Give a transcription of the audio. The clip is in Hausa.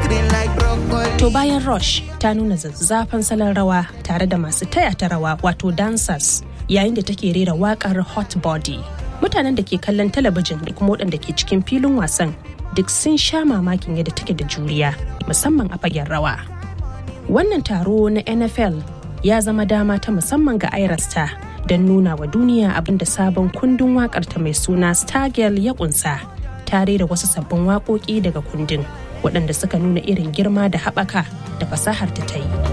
To bayan Rush ta nuna zazzafan salon rawa tare da masu taya ta rawa wato dancers yayin da take rera wakar Hot Body. Mutanen da ke kallon talabijin da kuma waɗanda ke cikin filin wasan duk sun sha mamakin yadda take da juriya musamman a fagen rawa. Wannan taro na NFL ya zama dama ta musamman ga Irasta don nuna wa duniya abin da sabon kundin waƙarta mai suna Stargirl ya kunsa tare da wasu sabbin waƙoƙi daga kundin waɗanda suka nuna irin girma da haɓaka da fasahar ta ta yi.